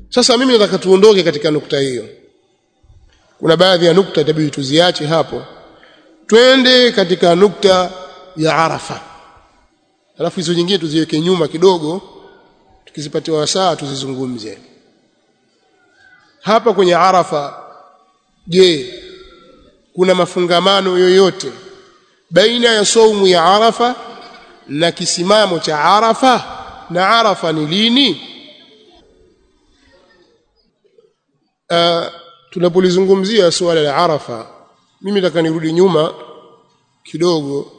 sasa mimi nataka tuondoke katika nukta hiyo kuna baadhi ya nukta itabidi tuziache hapo twende katika nukta ya Arafa alafu hizo nyingine tuziweke nyuma kidogo tukizipatiwa wasaa tuzizungumze hapa kwenye Arafa je kuna mafungamano yoyote baina ya saumu ya Arafa na kisimamo cha Arafa na Arafa ni lini uh, tunapolizungumzia suala la Arafa mimi nataka nirudi nyuma kidogo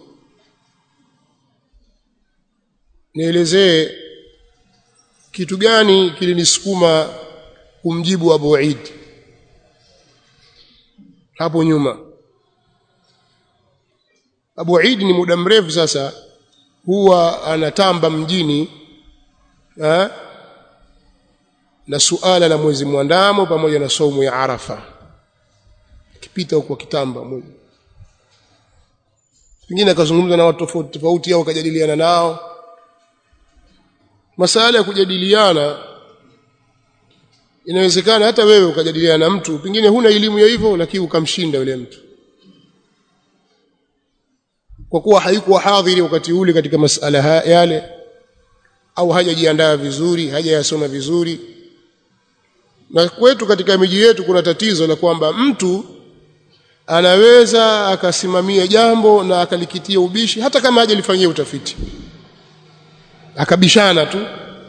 nielezee kitu gani kilinisukuma kumjibu Abu Eid hapo nyuma Abu Eid ni muda mrefu sasa huwa anatamba mjini ha? na suala la mwezi mwandamo pamoja na saumu ya Arafa kipita huko kitamba moja pengine akazungumza na watu tofauti tofauti au akajadiliana nao masala ya kujadiliana inawezekana hata wewe ukajadiliana na mtu pengine huna elimu ya hivyo lakini ukamshinda yule mtu kwa kuwa haikuwa hadhiri wakati ule katika masala yale au hajajiandaa vizuri hajayasoma vizuri na kwetu katika miji yetu kuna tatizo la kwamba mtu anaweza akasimamia jambo na akalikitia ubishi hata kama hajalifanyia utafiti akabishana tu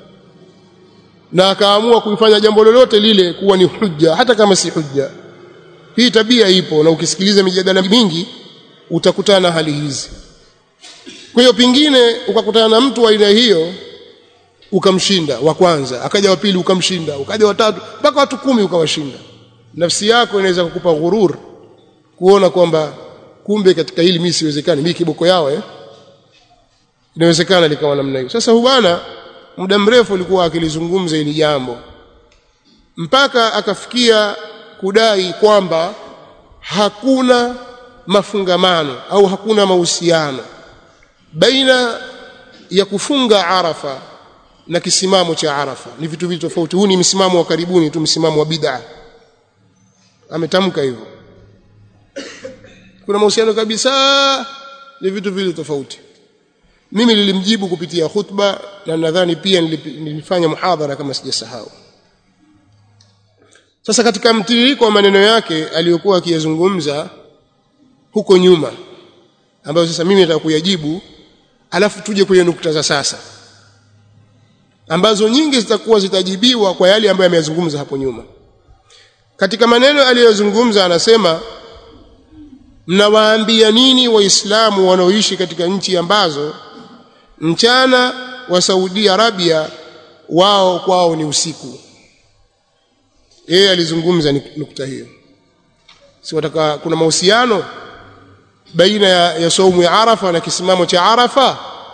na akaamua kuifanya jambo lolote lile kuwa ni hujja hata kama si hujja hii tabia ipo na ukisikiliza mijadala mingi utakutana na hali hizi kwa hiyo pingine ukakutana na mtu wa aina hiyo ukamshinda wa kwanza akaja wa pili ukamshinda ukaja wa tatu mpaka watu kumi ukawashinda nafsi yako inaweza kukupa ghurur kuona kwamba kumbe katika hili mimi siwezekani mimi kiboko yao eh inawezekana likawa namna hiyo sasa bwana muda mrefu alikuwa akilizungumza hili jambo mpaka akafikia kudai kwamba hakuna mafungamano au hakuna mahusiano baina ya kufunga Arafa na kisimamo cha Arafa ni vitu vitu tofauti huu ni msimamo wa karibuni tu msimamo wa bid'a ametamka hivyo kuna mahusiano kabisa ni vitu vile tofauti mimi nilimjibu kupitia khutba na nadhani pia nilifanya muhadhara kama sijasahau sasa katika mtiririko wa maneno yake aliyokuwa akiyazungumza huko nyuma ambayo sasa mimi nataka kuyajibu alafu tuje kwenye nukta za sasa ambazo nyingi zitakuwa zitajibiwa kwa yale ambayo ameyazungumza hapo nyuma katika maneno aliyozungumza anasema mnawaambia nini waislamu wanaoishi katika nchi ambazo mchana wa Saudi Arabia wao kwao ni usiku yeye alizungumza nukta hiyo si wataka kuna mahusiano baina ya, ya saumu ya Arafa na kisimamo cha Arafa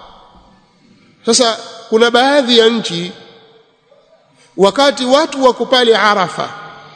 sasa kuna baadhi ya nchi wakati watu wako pale Arafa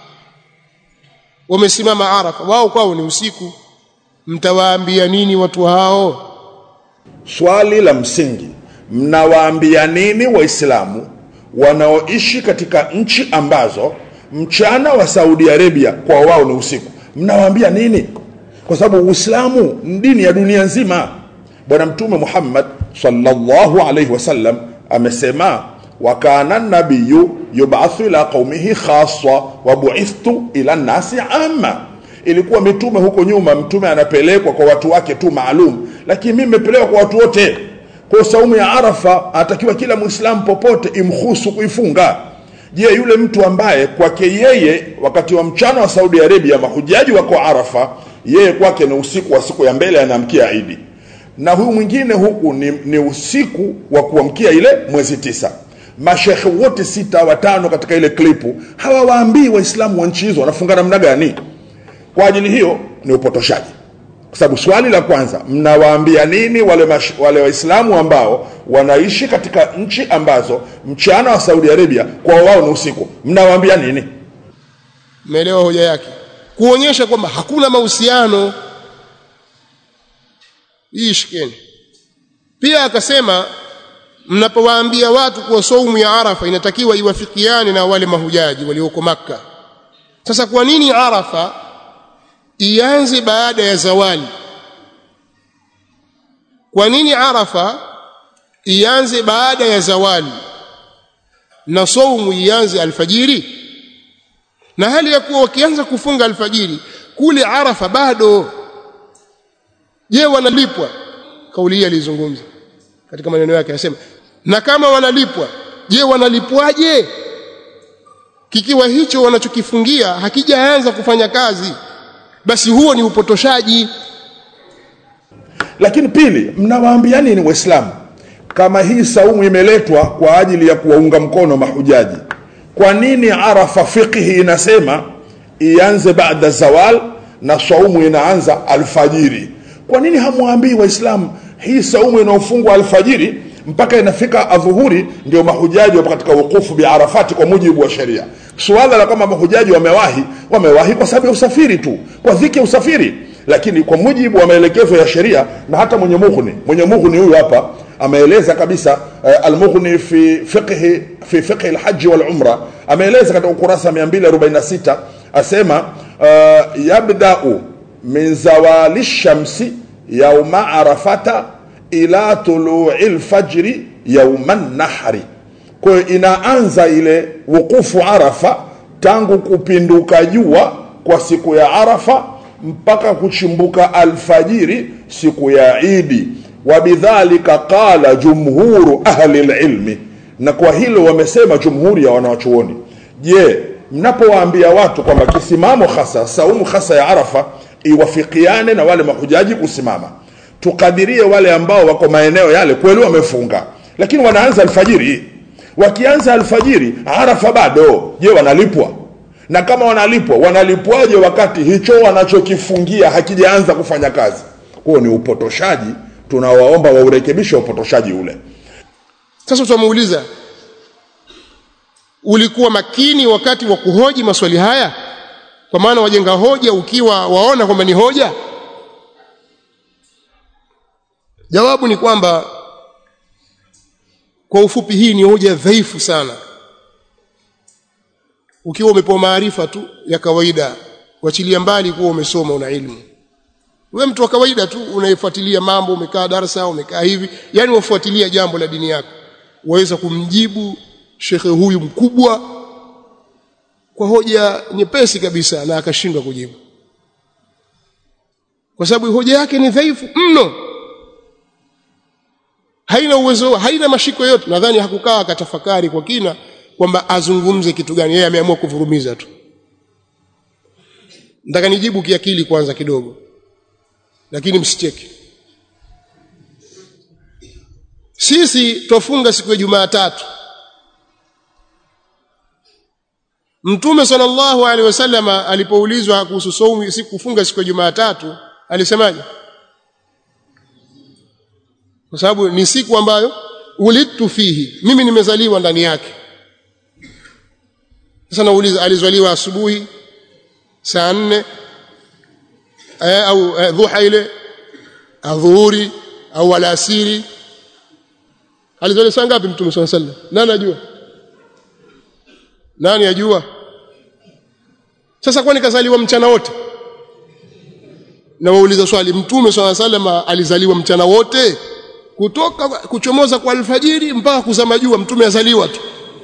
wamesimama Arafa wao kwao ni usiku mtawaambia nini watu hao swali la msingi mnawaambia nini waislamu wanaoishi katika nchi ambazo mchana wa Saudi Arabia kwa wao ni usiku mnawaambia nini kwa sababu uislamu ni dini ya dunia nzima bwana mtume Muhammad sallallahu alaihi wasallam amesema wa kana nabiyu yub'athu ila qaumihi khassa wa bu'ithtu ila nasi amma ilikuwa mitume huko nyuma mtume anapelekwa kwa watu wake tu maalum lakini mimi nimepelekwa kwa watu wote kwa saumu ya arafa anatakiwa kila muislamu popote imhusu kuifunga je yule mtu ambaye kwake yeye wakati wa mchana wa saudi arabia mahujaji wako arafa yeye kwake ni usiku wa siku ya mbele anaamkia idi na huyu mwingine huku ni, ni usiku wa kuamkia ile mwezi tisa mashekhe wote sita watano katika ile klipu hawawaambii waislamu wa nchi hizo wanafunga namna gani kwa ajili hiyo ni upotoshaji kwa sababu swali la kwanza mnawaambia nini wale, mash, wale waislamu ambao wanaishi katika nchi ambazo mchana wa saudi arabia kwa wao ni usiku mnawaambia nini umeelewa hoja yake kuonyesha kwamba hakuna mahusiano hii shikeni pia akasema mnapowaambia watu kuwa saumu ya Arafa inatakiwa iwafikiane na wale mahujaji walioko Makka sasa kwa nini Arafa ianze baada ya zawali kwa nini Arafa ianze baada ya zawali na saumu ianze alfajiri na hali ya kuwa wakianza kufunga alfajiri kule Arafa bado je wanalipwa kauli hii alizungumza katika maneno yake anasema na kama wanalipwa je wanalipwaje kikiwa hicho wanachokifungia hakijaanza kufanya kazi basi huo ni upotoshaji lakini pili mnawaambia nini waislamu kama hii saumu imeletwa kwa ajili ya kuwaunga mkono mahujaji kwa nini arafa fiqhi inasema ianze baada zawal na saumu inaanza alfajiri kwa nini hamwambii waislamu hii saumu inaofungwa alfajiri mpaka inafika adhuhuri ndio mahujaji wapo katika wukufu biarafati kwa mujibu wa sheria suala la kwamba mahujaji wamewahi wamewahi kwa sababu ya usafiri tu kwa dhiki ya usafiri lakini kwa mujibu wa maelekezo ya sheria na hata mwenye mughni mwenye mughni huyu hapa ameeleza kabisa uh, almughni fi fiqhi fi fiqhi alhaji walumra ameeleza katika ukurasa 246 asema uh, yabdau min zawali shamsi yauma arafata ila tului lfajri yauma nahri kwa hiyo inaanza ile wukufu arafa tangu kupinduka jua kwa siku ya arafa mpaka kuchimbuka alfajiri siku ya idi wabidhalika qala jumhuru ahli lilmi na kwa hilo wamesema jumhuri ya wanawachuoni je mnapowaambia watu kwamba kisimamo hasa saumu hasa ya arafa iwafikiane na wale mahujaji kusimama tukadirie wale ambao wako maeneo yale kweli wamefunga lakini wanaanza alfajiri wakianza alfajiri arafa bado je wanalipwa na kama wanalipwa wanalipwaje wakati hicho wanachokifungia hakijaanza kufanya kazi huo ni upotoshaji tunawaomba waurekebishe upotoshaji ule sasa tutamuuliza ulikuwa makini wakati wa kuhoji maswali haya kwa maana wajenga hoja ukiwa waona kwamba ni hoja jawabu ni kwamba kwa ufupi hii ni hoja dhaifu sana ukiwa umepewa maarifa tu ya kawaida wachilia mbali kuwa umesoma una ilmu wewe mtu wa kawaida tu unayefuatilia mambo umekaa darasa umekaa hivi yani wafuatilia jambo la dini yako waweza kumjibu shekhe huyu mkubwa kwa hoja nyepesi kabisa na akashindwa kujibu kwa sababu hoja yake ni dhaifu mno haina uwezo haina mashiko yote nadhani hakukaa akatafakari kwa kina kwamba azungumze kitu gani yeye ameamua kuvurumiza tu nataka nijibu kiakili kwanza kidogo lakini msicheke sisi twafunga siku ya Jumatatu Mtume sallallahu alaihi wasallam alipoulizwa kuhusu saumu siku kufunga siku ya Jumatatu alisemaje kwa sababu ni siku ambayo ulidtu fihi mimi nimezaliwa ndani yake sasa nauliza alizaliwa asubuhi saa nne eh, au eh, dhuha ile adhuhuri au alasiri alizaliwa saa ngapi mtume swalla sallam nani ajua nani ajua sasa kwani kazaliwa mchana wote na wauliza swali mtume swalla sallam alizaliwa mchana wote kutoka kuchomoza kwa alfajiri mpaka kuzama jua mtume azaliwa tu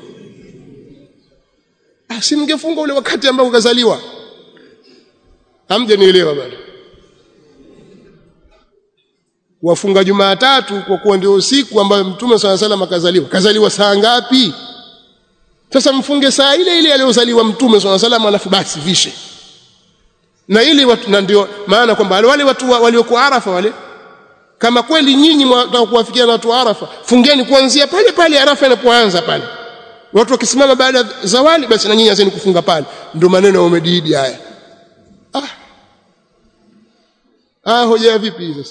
si mngefunga ule wakati ambao ukazaliwa hamjanielewa bado wafunga Jumatatu kwa kuwa ndio siku ambayo Mtume swalla salam akazaliwa. Kazaliwa saa ngapi? Sasa mfunge saa ile ile aliyozaliwa Mtume swalla salam, alafu basi vishe na ili watu, na ndio maana kwamba wale watu walioko Arafa wale, kama kweli nyinyi mnataka kuwafikia na watu wa Arafa, fungeni kuanzia pale pale Arafa inapoanza pale. Watu wakisimama baada ya zawali, basi na nyinyi anzeni kufunga pale. Ndio maneno ya umediidi haya. Ah, ah, hoja ya vipi sasa?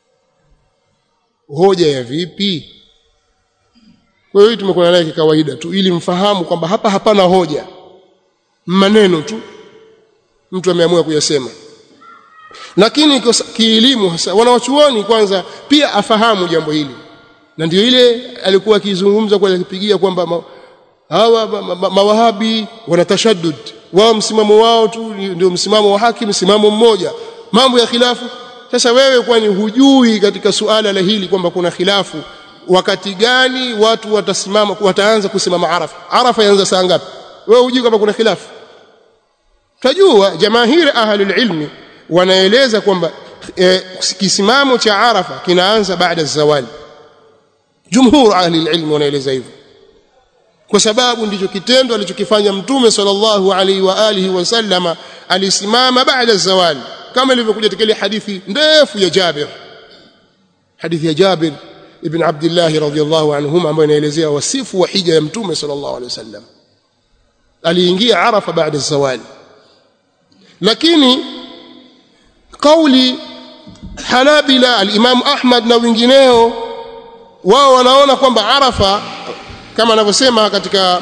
hoja ya vipi kwa hiyo tumekuwa naye kawaida tu ili mfahamu kwamba hapa hapana hoja maneno tu mtu ameamua kuyasema lakini kielimu hasa wanawachuoni kwanza pia afahamu jambo hili na ndio ile alikuwa akizungumza kwa akipigia kwamba ma, hawa ma, ma, ma, mawahabi wana tashaddud wao msimamo wao tu ndio msimamo wa haki msimamo mmoja mambo ya khilafu sasa wewe kwani hujui katika suala la hili kwamba kuna khilafu wakati gani watu watasimama wataanza kusimama arafa arafa yaanza saa ngapi wewe hujui kama kuna khilafu tajua jamahiri ahli ilmi wanaeleza kwamba e, kisimamo cha arafa kinaanza baada zawali jumhur ahli ilmi wanaeleza hivyo kwa sababu ndicho kitendo alichokifanya mtume sallallahu alaihi wa alihi wasallama alisimama baada zawali kama ilivyokuja katika ile hadithi ndefu ya Jabir hadithi ya Jabir ibn Abdullah radhiyallahu anhuma ambayo inaelezea wasifu wa hija ya mtume sallallahu alaihi wasallam aliingia Arafa baada zawali lakini kauli Hanabila al-Imam Ahmad na wengineo wao wanaona kwamba Arafa kama anavyosema katika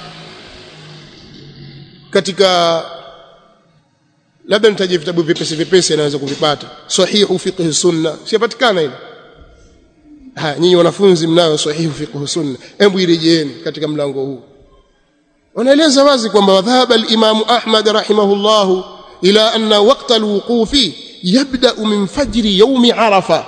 katika labda nitaje vitabu vipesi vipesi anaweza kuvipata sahihu fiqh sunna sipatikana ile ha nyinyi wanafunzi mnayo sahihu fiqh sunna hebu irejeeni katika mlango huu wanaeleza wazi kwamba wadhahaba al-Imam Ahmad rahimahullah ila anna waqta al-wuqufi yabda min fajri yawm arafa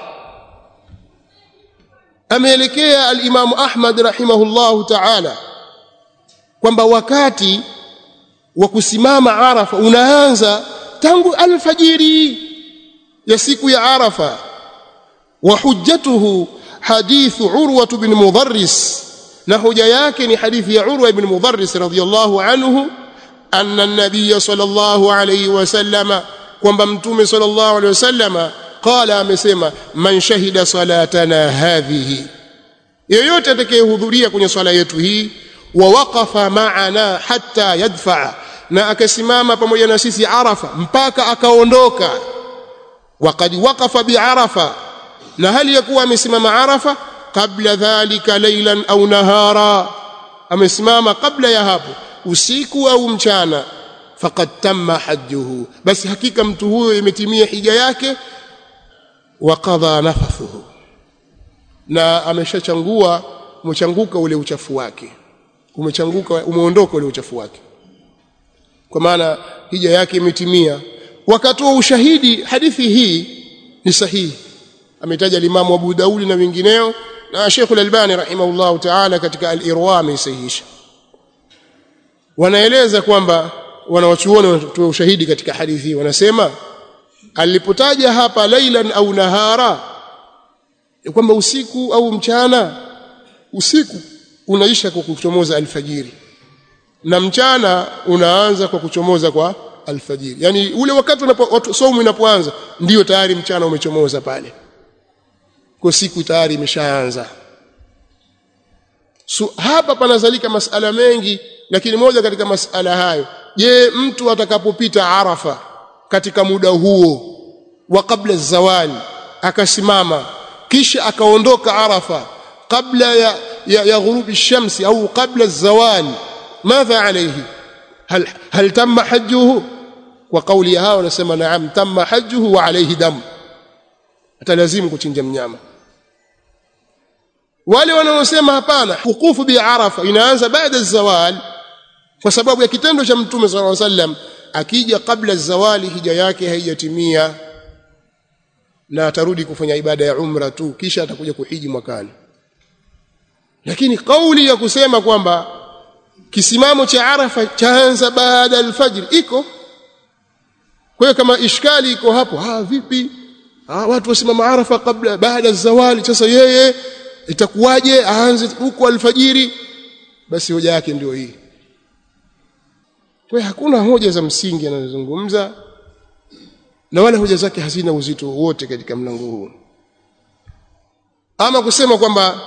ameelekea al-Imam Ahmad rahimahullah ta'ala kwamba wakati wa kusimama Arafa unaanza tangu alfajiri ya siku ya Arafa wa hujjatuhu hadithu Urwa bin Mudharris na hoja yake ni hadithi ya Urwa ibn Mudharris radhiyallahu anhu anna an-nabiy sallallahu alayhi wasallama kwamba mtume sallallahu alayhi wasallama qala amesema man shahida salatana hadhihi yeyote atakayehudhuria kwenye swala yetu hii wa waqafa ma'ana hatta yadfa na akasimama pamoja na sisi arafa mpaka akaondoka waqad waqafa biarafa na hali ya kuwa amesimama arafa kabla dhalika laylan au nahara amesimama kabla ya hapo usiku au mchana faqad tamma hajjuhu basi hakika mtu huyo imetimia hija yake wa qadha nafathuhu na ameshachangua umechanguka ule uchafu wake umechanguka umeondoka ule uchafu wake kwa maana hija yake imetimia wakatoa ushahidi hadithi hii ni sahihi ametaja limamu Abu Daudi na wengineo na Sheikh Al-Albani rahimahullah ta'ala katika Al-Irwa amesahihisha wanaeleza kwamba wanawachuoni wanatoa ushahidi katika hadithi hii wanasema alipotaja hapa lailan au nahara kwamba usiku au mchana usiku unaisha kwa kuchomoza alfajiri na mchana unaanza kwa kuchomoza kwa alfajiri yani ule wakati unapo somo inapoanza ndiyo tayari mchana umechomoza pale kwa siku tayari imeshaanza so, hapa panazalika masala mengi lakini moja katika masala hayo je mtu atakapopita arafa katika muda huo wa kabla zawali akasimama kisha akaondoka arafa kabla ya ya, ya ghurubi shamsi au kabla zawali madha alayhi hal hal tamma hajjuhu kwa kauli ya hao wanasema naam tamma hajjuhu wa alayhi dam atalazimu kuchinja mnyama wale wanaosema hapana hukufu bi arafa inaanza baada zawal kwa sababu ya kitendo cha mtume sallallahu alaihi wasallam akija kabla zawali hija yake haijatimia na atarudi kufanya ibada ya umra tu kisha atakuja kuhiji mwakani lakini kauli ya kusema kwamba kisimamo cha arafa chaanza baada alfajr iko kwa hiyo kama ishkali iko hapo ah vipi ah watu wasimama arafa kabla baada zawali sasa yeye itakuwaje aanze huko alfajiri basi hoja yake ndio hii kwa hakuna hoja za msingi anazozungumza na wala hoja zake hazina uzito wote katika mlango huu ama kusema kwamba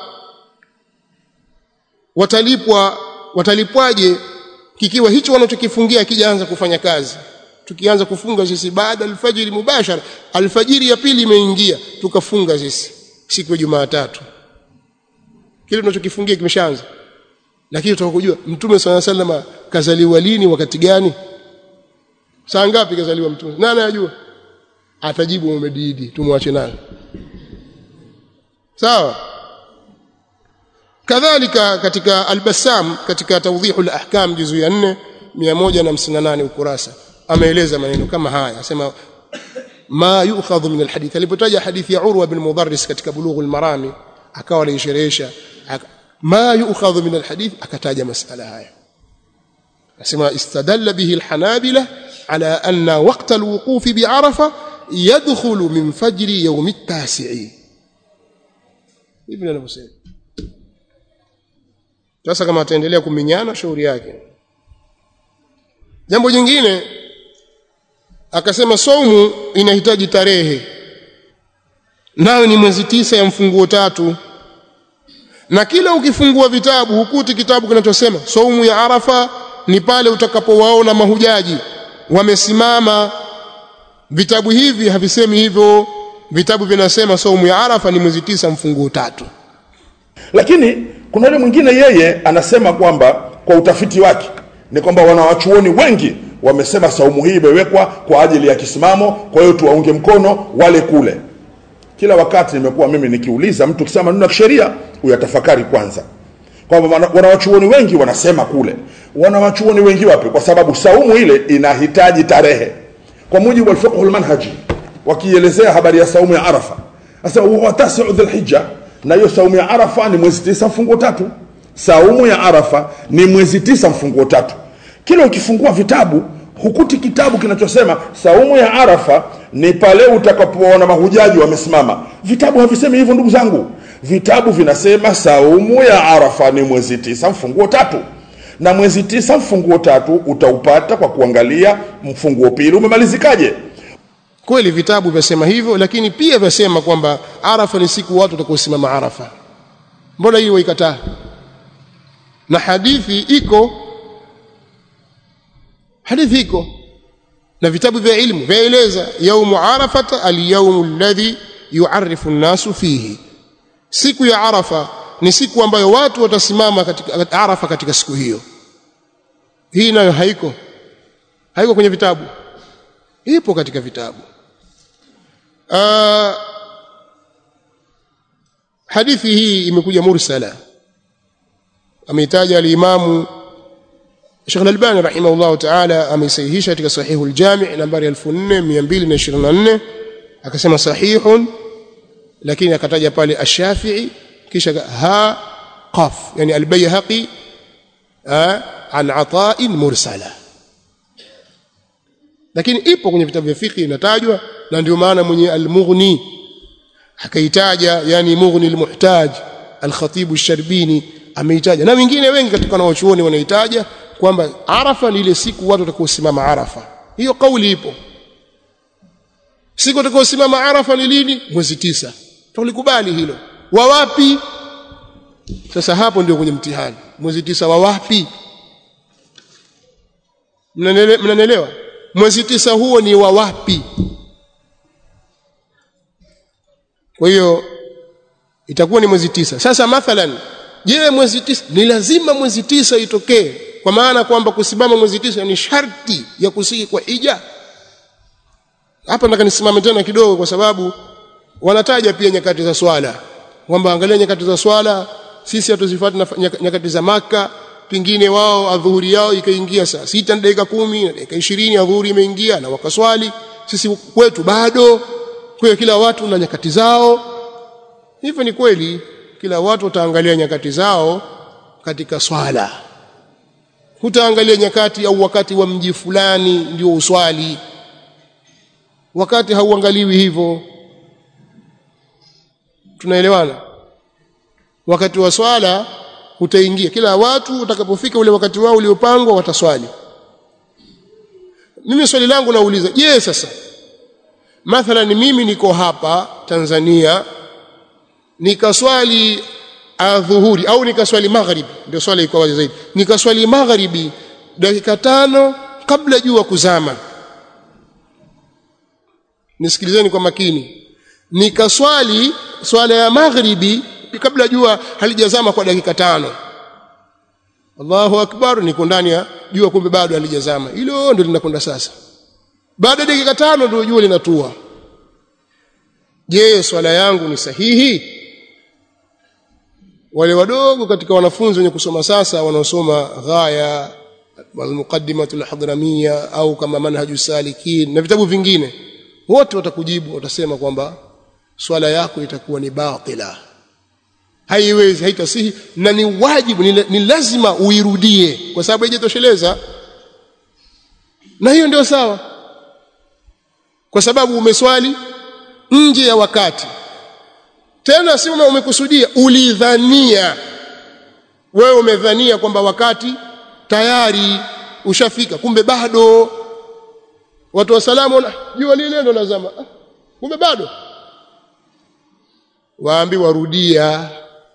watalipwa watalipwaje kikiwa hicho wanachokifungia kijaanza kufanya kazi tukianza kufunga sisi baada alfajiri mubashara alfajiri ya pili imeingia tukafunga sisi siku ya Jumatatu kile tunachokifungia kimeshaanza lakini tutaka kujua mtume swalla salama kazaliwa lini wakati gani saa ngapi kazaliwa mtume nani anajua atajibu umedidi tumwache naye sawa kadhalika katika al-Bassam katika tawdihul ahkam juzu ya 4 158 ukurasa ameeleza maneno kama haya asema ma yu'khadhu min alhadith alipotaja hadithi ya Urwa bin Mudarris katika Bulughul Marami akawa anaisherehesha ma yu'khadhu min alhadith akataja masala haya asema istadalla bihi alhanabila ala anna waqta alwuquf bi'arafa yadkhulu min fajri yawm at-tasi'i ibn anavyosema sasa kama ataendelea kuminyana shauri yake jambo jingine akasema saumu inahitaji tarehe nayo ni mwezi tisa ya mfunguo tatu na kila ukifungua vitabu hukuti kitabu kinachosema saumu ya arafa ni pale utakapowaona mahujaji wamesimama vitabu hivi havisemi hivyo vitabu vinasema saumu ya arafa ni mwezi tisa mfunguo tatu lakini kuna yule mwingine yeye anasema kwamba kwa utafiti wake ni kwamba wanawachuoni wengi wamesema saumu hii imewekwa kwa ajili ya kisimamo kwa hiyo tuwaunge mkono wale kule kila wakati nimekuwa mimi nikiuliza mtu kisema maneno ya kisheria uyatafakari kwanza kwamba wana- wanawachuoni wengi wanasema kule wanawachuoni wengi wapi kwa sababu saumu ile inahitaji tarehe kwa mujibu wa fiqh manhaji wakielezea habari ya saumu ya arafa sasa huwa tasiu dhulhijja na hiyo saumu ya arafa ni mwezi tisa mfunguo tatu saumu ya arafa ni mwezi tisa mfunguo tatu kila ukifungua vitabu hukuti kitabu kinachosema saumu ya arafa ni pale utakapoona mahujaji wamesimama vitabu havisemi hivyo ndugu zangu vitabu vinasema saumu ya arafa ni mwezi tisa mfunguo tatu na mwezi tisa mfunguo tatu utaupata kwa kuangalia mfunguo pili umemalizikaje kweli vitabu vyasema hivyo lakini pia vyasema kwamba arafa ni siku watu watakaosimama arafa mbona hiyo waikataa na hadithi iko hadithi iko na vitabu vya ilmu vyaeleza yaumu arafata alyaumu alladhi yuarifu an-nasu fihi siku ya arafa ni siku ambayo watu watasimama katika arafa katika siku hiyo hii nayo haiko haiko kwenye vitabu ipo katika vitabu uh, hadithi hii imekuja mursala ameitaja alimamu Sheikh Al-Albani rahimahullah ta'ala ameisahihisha katika sahihu al-Jami' nambari 4224 akasema sahihun lakini akataja pale ash-Shafi'i kisha ha qaf yani al-Bayhaqi an ata'in mursala lakini ipo kwenye vitabu vya fiqh inatajwa na ndio maana mwenye al-Mughni akaitaja yani Mughni al-Muhtaj al-Khatib al-Sharbini ameitaja na wengine wengi katika wanaochuoni wanaitaja kwamba Arafa ni ile siku watu watakaosimama Arafa hiyo kauli ipo siku watakaosimama Arafa ni lini mwezi tisa tulikubali hilo wa wapi sasa hapo ndio kwenye mtihani mwezi tisa wa wapi mnanielewa mwezi tisa huo ni wa wapi kwa hiyo itakuwa ni mwezi tisa sasa mathalan je mwezi tisa ni lazima mwezi tisa itokee kwa maana kwamba kusimama mwezi tisa ni sharti ya kusiki kwa hija hapa nataka nisimame tena kidogo kwa sababu wanataja pia nyakati za swala kwamba angalia nyakati za swala sisi hatuzifuati nyakati za maka pingine wao adhuhuri yao ikaingia saa sita na dakika kumi na dakika ishirini adhuhuri imeingia na wakaswali sisi kwetu bado kwa hiyo kila watu na nyakati zao hivyo ni kweli kila watu wataangalia nyakati zao katika swala hutaangalia nyakati au wakati wa mji fulani ndio uswali wakati hauangaliwi hivyo tunaelewana wakati wa swala utaingia kila watu utakapofika ule wakati wao uliopangwa wataswali mimi swali langu nauliza je yes, sasa mathalan mimi niko hapa Tanzania nikaswali adhuhuri au nikaswali magharibi ndio swala iko wazi zaidi nikaswali magharibi dakika tano kabla jua kuzama nisikilizeni kwa makini nikaswali swala ya magharibi kabla jua halijazama kwa dakika tano Allahu akbar niko ndani ya jua kumbe bado halijazama hilo ndio linakwenda sasa baada ya dakika tano ndio jua linatua je swala yangu ni sahihi wale wadogo katika wanafunzi wenye kusoma sasa wanaosoma ghaya almuqaddimatu alhadramia au kama manhaju salikin na vitabu vingine wote watakujibu watasema kwamba swala yako itakuwa ni batila haiwezi haitasihi na ni wajibu ni, ni lazima uirudie kwa sababu haijatosheleza na hiyo ndio sawa kwa sababu umeswali nje ya wakati tena si umekusudia ulidhania wewe umedhania kwamba wakati tayari ushafika kumbe bado watu wa salamu jua lile ndo lazama kumbe bado waambiwa rudia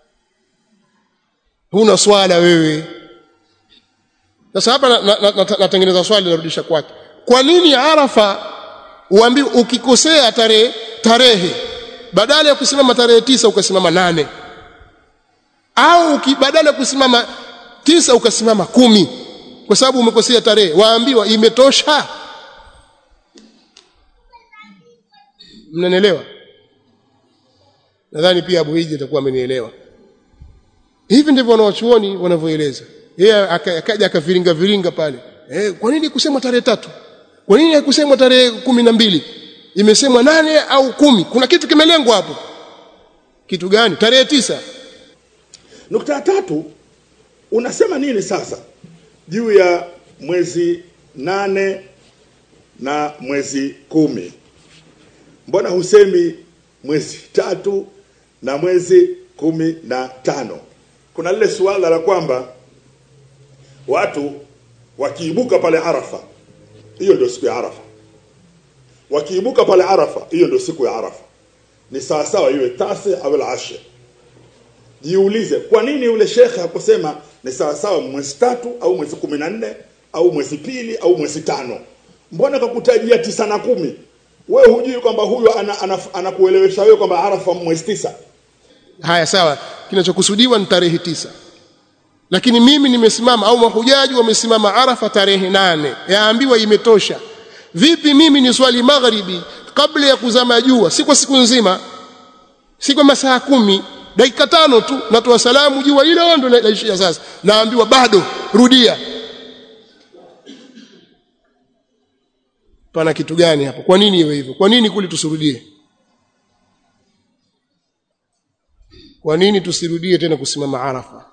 huna swala wewe sasa hapa natengeneza na, na, na, swali narudisha kwake kwa nini arafa uambi ukikosea tarehe tarehe badala ya kusimama tarehe tisa ukasimama nane au badala ya kusimama tisa ukasimama kumi kwa sababu umekosea tarehe waambiwa imetosha mnanielewa nadhani pia Abu Hiji atakuwa amenielewa hivi ndivyo wanawachuoni wanavyoeleza yeye akaja akaviringa viringa pale eh kwa nini kusema tarehe tatu kwa nini haikusemwa tarehe kumi na mbili imesemwa nane au kumi kuna kitu kimelengwa hapo kitu gani tarehe tisa nukta ya tatu unasema nini sasa juu ya mwezi nane na mwezi kumi mbona husemi mwezi tatu na mwezi kumi na tano kuna lile suala la kwamba watu wakiibuka pale arafa hiyo ndio siku ya arafa wakiibuka pale arafa hiyo ndio siku ya arafa ni sawasawa iwe tasi au ashir jiulize kwa nini yule shekhe hakusema ni sawasawa mwezi tatu au mwezi kumi na nne au mwezi pili au mwezi tano mbona kakutajia tisa na kumi wewe hujui kwamba huyo anakuelewesha ana, ana wewe kwamba arafa mwezi tisa haya sawa kinachokusudiwa ni tarehe tisa lakini mimi nimesimama au mahujaji wamesimama arafa tarehe nane yaambiwa imetosha vipi mimi ni swali magharibi kabla ya kuzama jua si kwa siku nzima si kwa masaa kumi dakika tano tu natoa salamu jua ile ndo naishia sasa naambiwa bado rudia pana kitu gani hapo kwa nini iwe hivyo kwa nini kuli tusirudie kwa nini tusirudie tena kusimama arafa